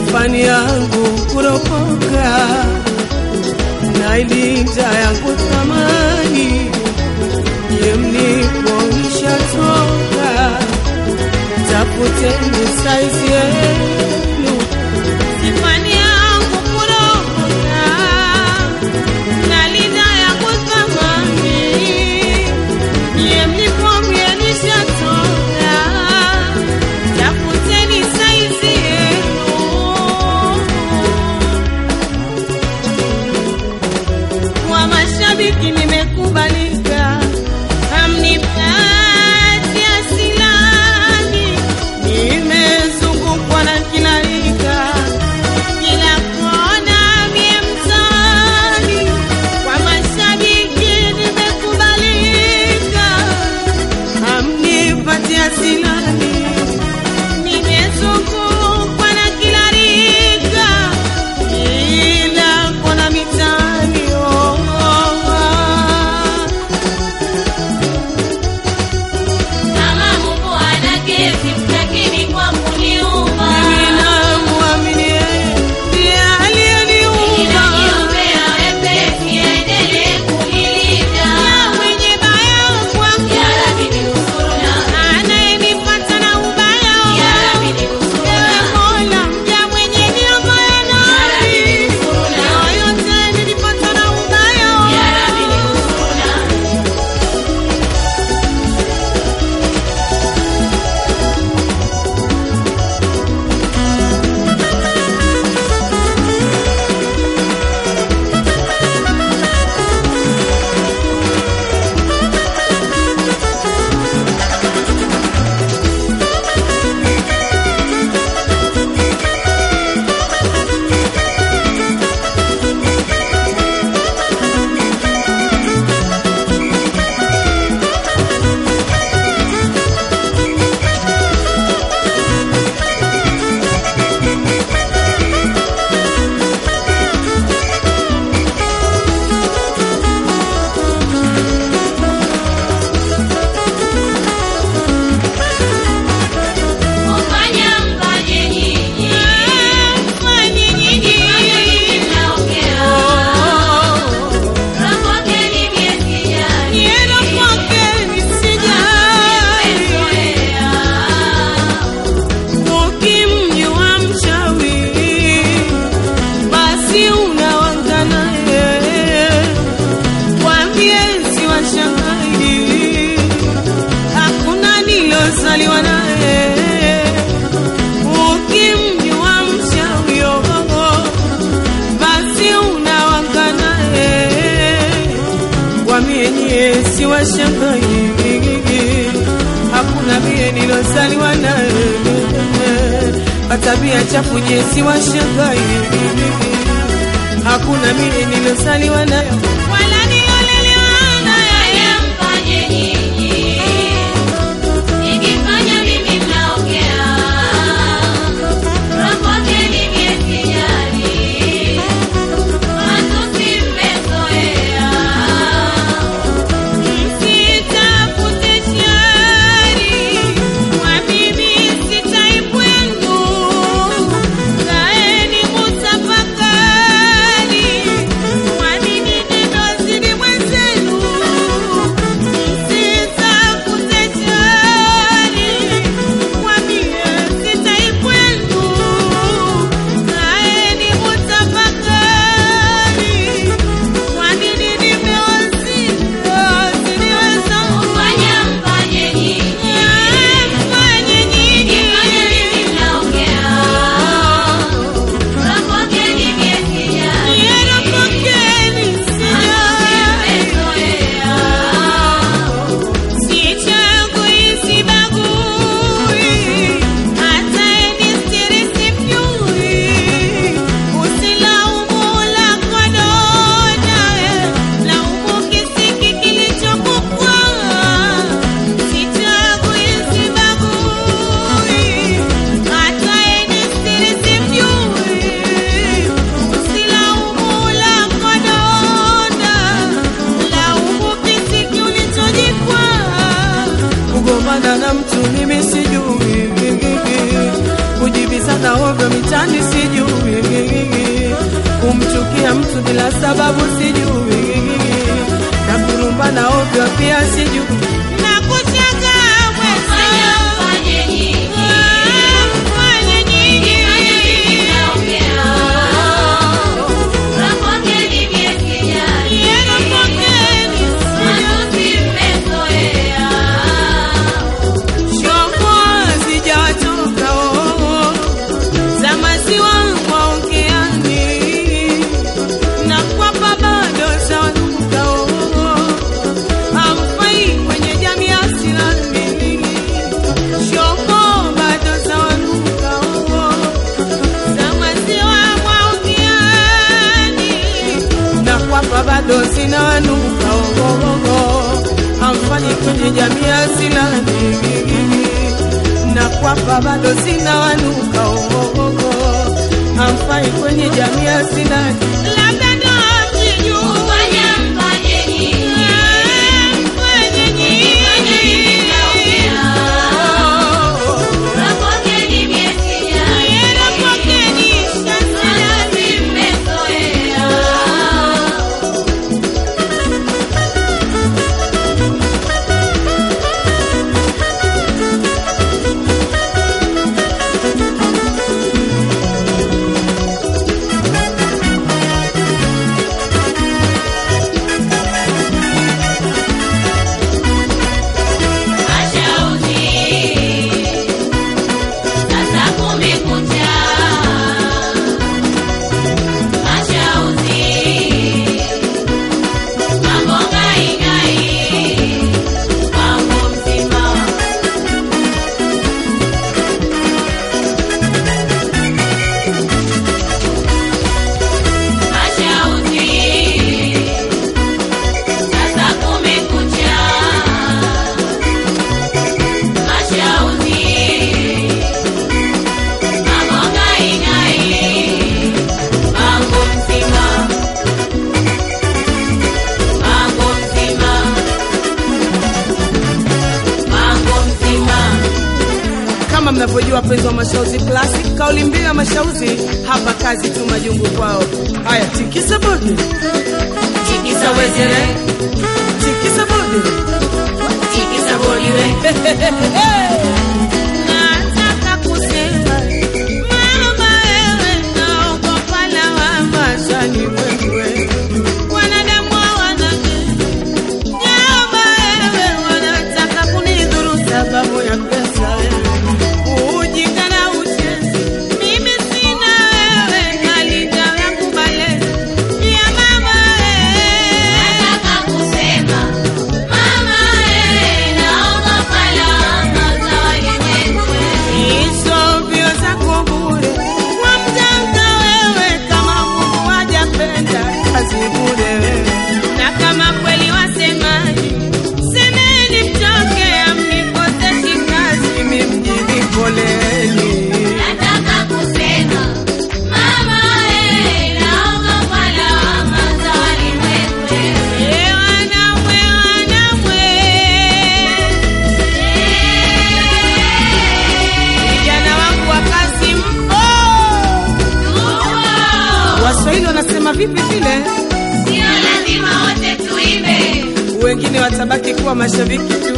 fani yangu kuropoka na ilinda yangu thamani ye mlipoisha toka tafuteni saizi yenu Sifani yangu kuropoka, na linda yangu thamani. Nyie mlipomie nishatoka, tafuteni saizi yenu. Kwa mashabiki nimekubalika, hamnipati asilani, nimezungukwa na kila rika, kila kona mie mtaani. Kwa mashabiki nimekubalika, hamnipati asilani nimezungukwa na kila rika, kila kona mitaani. Oh, oh, oh. Kama Mungu ana kesi, lakini kwangu ni uma. ninamwamini yeye ndiye aliyeniumba Ninajiombea wepesi, aendelee kunilinda. mwenye baya kwangu Ya Rabbi ninusuruna, anayenipata na ubaya Ya Rabbi ninusuruna, Ewe Mola mja mwenye niomaya nami yoyote nilipata na ubaya Ya Rabbi ninusuruna. Kufanya mfanye nyinyi, Mfanye nyinyi fanya nyinyi mnaongea. Rapokeni miezi jani, niendo kwake nisijali mmezoea. ukimjua mchawi basi unawanga naye kwambie si washahidi hakuna nilozaliwa naye ukimjua mchawi oh, basi unawanga naye kwambie nyie si washahidi hakuna mie nilozaliwa naye matabia chafu nye si washangai hakuna mie nilozaliwa nayo wala nilolelewa naye Fanya mfanye nyinyi, nikifanya mimi mnaongea. Rapokeni miezi jani, matusi mmezoea. Msitafute shari, kwa mimi sitaipwendu. Kaeni mutafakari, kwa nini neno vitani sijui, kumchukia mtu bila sababu sijui, na kurumbana ovyo pia sijui. Nakushangaa Fanya mwenzio. mfanye nyingi. Fanye nyingi. Naongea. Rapokeni miesijali. Yena pokeni. Matusi mmezoea. Shombo sijachoka oh, za maziwa mwaongeani na kwapa bado zawanuka oh, hamfai kwenye jamii ya Islami. Shombo bado zawanuka oh, za maziwa mwaongeani na kwapa bado zinawanuka oh, oh, oh, hamfanyi kwenye jamii ya Islami na kwapa bado zinawanuka oh, oh, oh, hamfai kwenye jamii ya Islami Labda ndo mjijua. Fanya mfanye nyingi. Fanye nyingi. Rapokeni miesijali. Yena pokeni. Matusi mmezoea. Mashauzi. Sasa kumekucha. Mashauzi. Mambo ngai-ngai. Mambo mzima. Mashauzi. Sasa kumekucha. Mashauzi. Mambo ngai-ngai. Mambo mzima. Mambo mzima. Mambo mzima. kama mnavyojua wapenzi wa Mashauzi Classic, kauli mbiu ya Mashauzi hapa kazi tu majungu kwao. Haya, tikisa bodi, tikisa wezere, tikisa bodi, tikisa bodi we. Nataka kusema mama, wewe naogopa lawama Shani wewe, wanadamu hawanake. Nyama wewe wanataka kunidhuru sababu ya pesa wewe, ujinga na uchezi. Mimi sina wewe, nalinda yangu malezi ya mama wewe. Nataka kusema mama, eh, naogopa lawama za walimwengu. hizo mbio zako bure, Kwa mganga wewe, kama Mungu hajapenda kazi bure wewe. na kama kweli wasemaji, semeni mtoke, amnikoseshi kazi. Mimi mjini poleni, Nataka kusema mama, eh, naogopa lawama za walimwengu. Eh, wanamwe, wanamwe. Vijana wangu wa kazi mpo, Waswahili wanasema vipi vile, Sio lazima wote tuimbe. wengine watabaki kuwa mashabiki tu.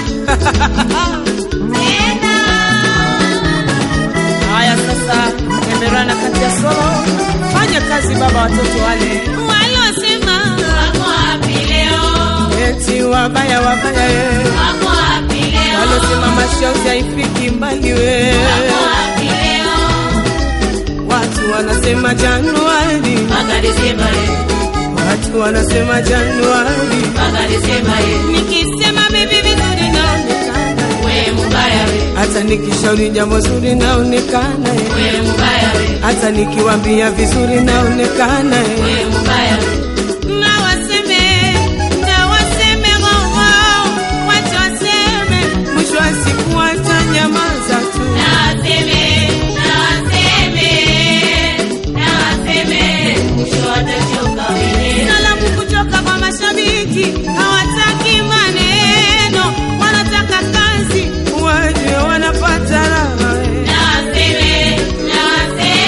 Haya sasa, Emerana kati ya solo, fanya kazi baba, watoto wale walosema Wako wapi leo? eti wabaya wabaya, we. Wako wapi leo? walosema Mashauzi haifiki mbali we, Wako wapi leo? watu wanasema Januari, Mpaka Desemba eh, watu wanasema Januari, mpaka Desemba eh. nikisema bibi vizuri naonekana We mubaya we, hata nikishauri jambo zuri naonekana eh. we mubaya we, hata nikiwambia vizuri naonekana eh. we mubaya we. na waseme na waseme wao wacha waseme mwisho wa siku watanyamaza tu. Na waseme, na waseme, na waseme, mwisho watachoka wenyewe. salamu kutoka kwa mashabiki hawataki maneno wanataka kazi waje wanapata raha eh. Na waseme, na waseme,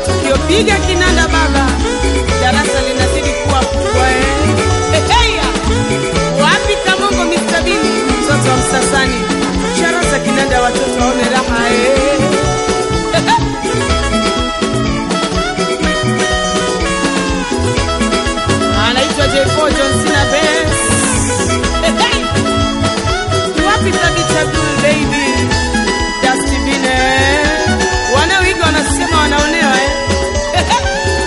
matukio, piga kinanda baba, darasa linazidi kuwa kubwa eh. Heheya, wapi Kamongo Mr. Bini, mtoto wa Msasani, ishara za kinanda, watoto waone raha eh. anaitwa J4 John Cena Benz. Hehe. Wapi Thabit Abdul baby, Dusty Bine, wanaoiga wanasema wanaonewa eh. Hehe.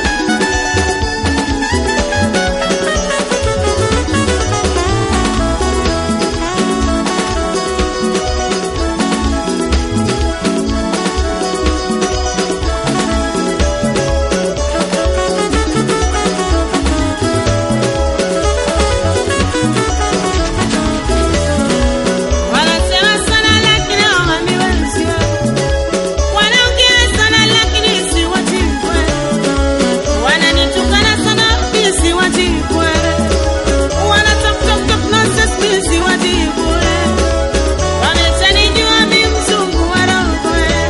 Wanasema sana lakini hawaniwezi. Wanaongea sana lakini siwajibwe. Wananitukana sana mimi siwajibwe. Wana talk talk talk nonsense mimi siwajibwe. Wameshanijua mimi mzungu wa roho.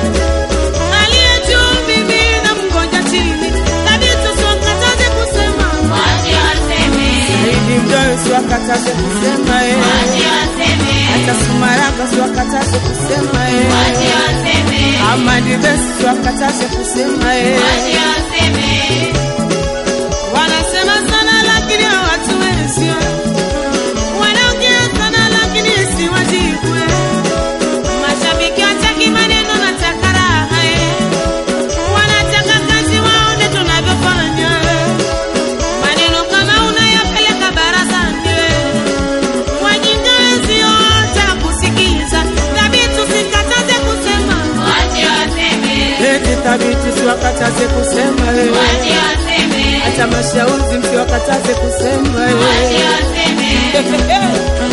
Aliye juu mimi namngoja chini. Kabisa siwakataze kusema. Wache waseme, Saidi Mdoyo siwakataze kusema eh. wache waseme, hata Sumaraka siwakataze kusema eh. wache waseme, Amadi Best siwakataze kusema eh. wache waseme. Wanasema sana lakini hawatuwezi. Wanaongea sana lakini siwajibwe. Mashabiki wataki maneno, nataka raha. eh. Wanataka kazi waone tunavyofanya. Maneno kama unayapeleka barazani. Wajinga wenzio watakusikiza. Thabiti usikataze kusema. Wache waseme, Eti Thabiti siwakataze kusema eh. wache waseme, hata Mashauzi msiwakataze kusema wache eh. waseme.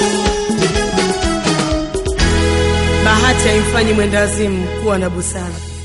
Bahati haimfanyi mwendazimu kuwa na busara.